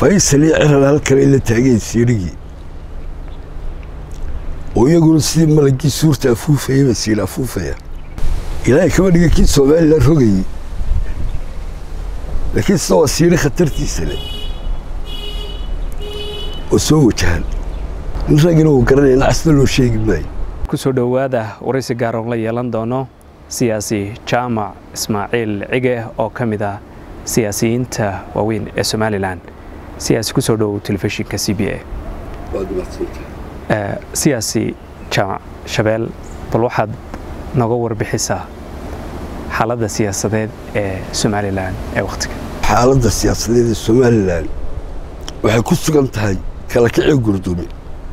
faysal iyo ciral halkale ila taageen siirigii oo iyaguna sidii malagii suurta afuufayaba siila afuufaya ilaahay kama dhiga kii somalilan rogayey laakiin sida waa siiri khatartiisa leh oo soo wajahan nin raggina uu garanaya nacasna loo sheegi maayo kusoo dhowaada waraysi gaaroon la yeelan doono siyaasi jaamac ismaaciil cige oo ka mid ah siyaasiyiinta waaweyn ee somalilan siyaasi kusoo dhowow telefishinka c b a siyaasi jaamac shabeel bal waxaad noga warbixisaa xaaladda siyaasadeed ee somalilan ee wakhtiga xaaladda siyaasadeed ee somalilan waxay ku sugan tahay kala kicii gurdumi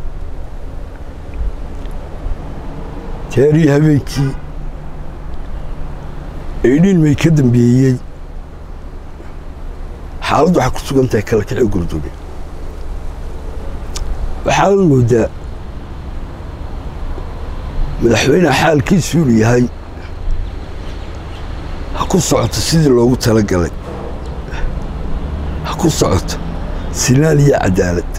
teerii habeenkii eydhiilmay ka dambeeyey xaaladdu waxay ku sugan tahay kala kicii gurdumi waxaad moodaa madaxweyneha xaalkiisu inuu yahay ha ku socoto sidii loogu talagalay ha ku socoto sinaan iyo cadaalad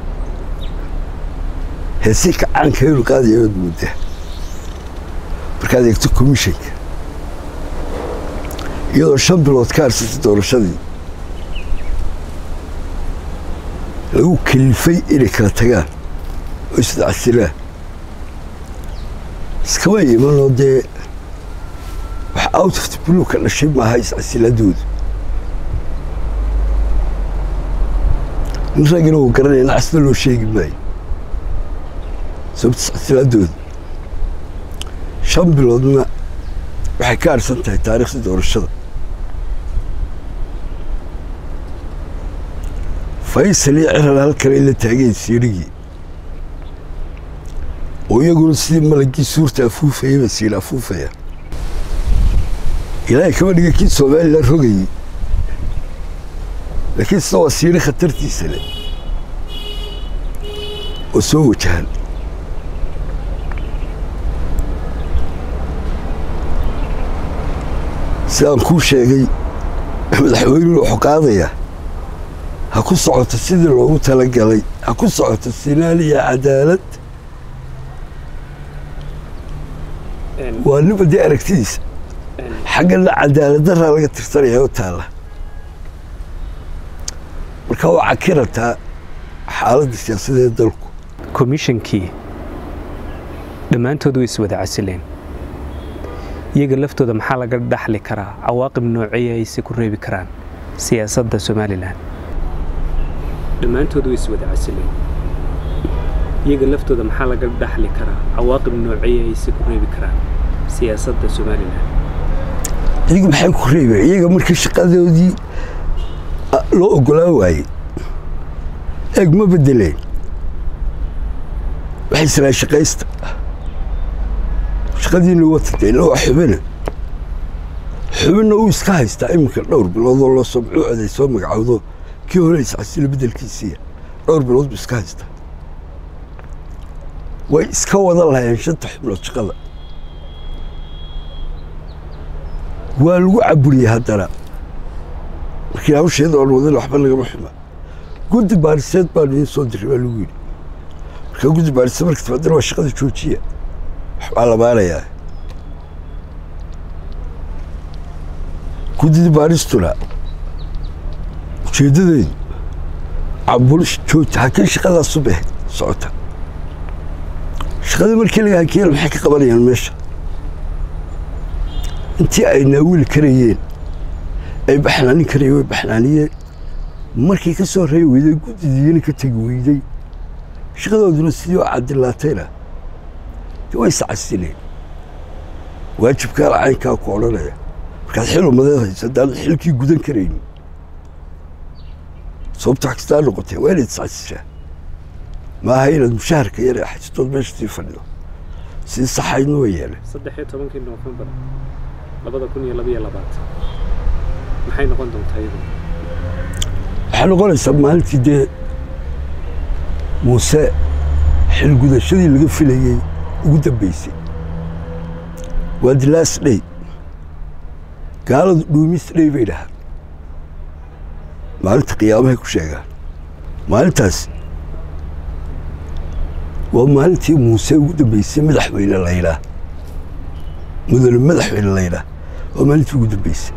heesi kacaanka inuu qaadaya waad moodaa markaad eegto komishanka iyadoo shan bilood ka harsatay doorashadii lagu kalifay inay kala tagaan oo isdacsilaan iskama imanoo dee wax out of the blue ka dhashay maaha iscasiladoodu nin raggina uu garanaya nacasna loo sheegi maayo sababta iscasiladoodu shan biloodna waxay ka harsan tahay taariikhda doorashada faysal iyo ciral halkale ila taageen siirigii oo iyaguna sidii malagii suurta afuufayaba siila afuufaya ilaahay kama dhiga kii somalilan rogayey laakiin sida waa siiri khatartiisa leh oo soo wajahan sidaan kuu sheegay madaxweynuhu wuxuu qaadayaa ha ku socoto sidii loogu talagalay ha ku socoto sinaan iyo cadaalad waa niba dee aragtidiisa xaggana cadaaladdaraa laga tirsanaya oo taalla marka waa cakirataa xaaladda siyaasadeed dalku komishankii dhammaantood way iswada casileen iyaga laftooda maxaa laga dhaxli karaa cawaaqib nooceeya ayse ku reebi karaan siyaasadda somalilan dhammaantood way iswada casileen iyaga laftooda maxaa laga dhaxli karaa cawaaqib nooceeya ayse ku reebi karaan siyaasadda somalilan iyaga maxay ku reebeen iyaga markii shaqadoodii loo ogolaan waayey eeg ma bedeleen waxay islaan shaqaysta shaqadiina watata ila waa xubina xubinna uu iska haystaa iminka dhowr biloodoo loo soo mucuucday soo magacowdo kii hore iscasila bedelkiisiiya dhowr bilood buu iska haystaa way iska wada lahayeen shanta xubnood shaqada waa lagu caburiyey haddana markii hawsheeda oon wadan waxba lagama xuma guddi baariseed baanu idiin soo diray baa lagu yidhi markaa guddi baariseed marka timaadana waa shaqada joojiya waxbaa la baarayaa guddida baaristuna ujeeddadeedu cabulish jooji hakiin shaqadaasu beh socota shaqadii markii laga hakiyeen maxay ka qabanayaan meesha intii ay naawili karayeen ay baxnaanin karayeen way baxnaaniyeen markii ka soo reebi weyday guddidiina ka tegi weyday shaqadooduna sidii oo cadilaatayna de way iscasileen waajibkaa lacaynkaa ku odhanaya markaad xil umadeed hayso haddaanad xilkii gudan karaynin sababta wax kastaa noqotee waa inaad iscasishaa maaha inaad mushaharka yar ee xajitood meesha sii fadhido sidii saxaydna way yeeleen saddexiyo tobankii noofembar labada kun iyo labaiyo labaatan maxay noqon doontaa iyadu waxay noqonaysaa maalintii dee muuse xilgudashadii laga filayey ugu dambeysay waa the last day gaaladu dhuumis dhey bay dhahaan maalinta qiyaamahay ku sheegaan maalintaas waa maalintii muuse ugu dambeysay madaxweyne laydhaa mudane madaxweyne laydhaa waa maalintii ugu dambeysay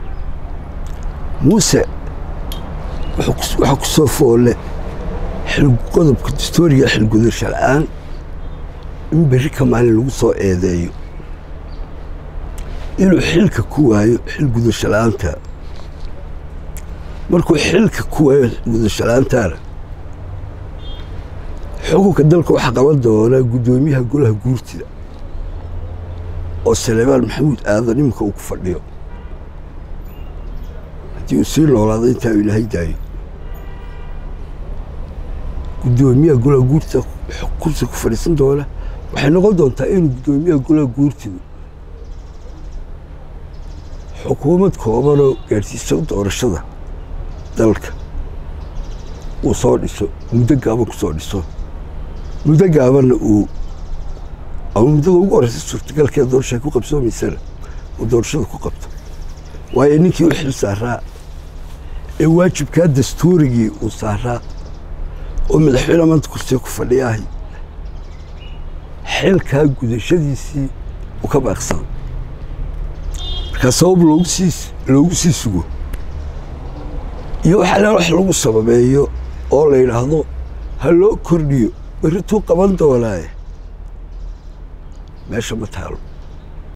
muuse waxaa ku soo foole qodobka dastooriga xilgudasho la-aan in berri ka maalin lagu soo eedeeyo inuu xilka ku waayo xilgudasho la-aanta markuu xilka ku waayo xilgudasho la-aantaana xukunka dalka waxaa qaban doonaa guddoomiyaha golaha guurtida oo saleebaan maxamuud aadan iminka uu ku fadhiyo haddii uu sii noolaado intaa uu ilaahay daayo guddoomiyaha golaha guurtida kursi ku fadhiisan doona waxay noqon doontaa inuu guddoomiyaha golaha guurtidu xukuumad koobanoo gaadhsiisa doorashada dalka uu soo dhiso muddo gaaban ku soo dhiso muddo gaabanna uu ama muddada ugu horeysa suurtagalkee doorasha ku qabsoomaysana uu doorashada ku qabto waayo ninkii u xil saaraa ee waajibkaa dastuurigii uu saaraa oo madaxweyne maanta kursiga ku fadhiyaahay xilkaa gudashadiisii uu ka baaqsado markaa sabab loogu sii loogu sii sugo iyo waxaa la wax lagu sababeeyo oo la yidhaahdo ha loo kordhiyo berrituu qaban doonaaye meesha ma taalo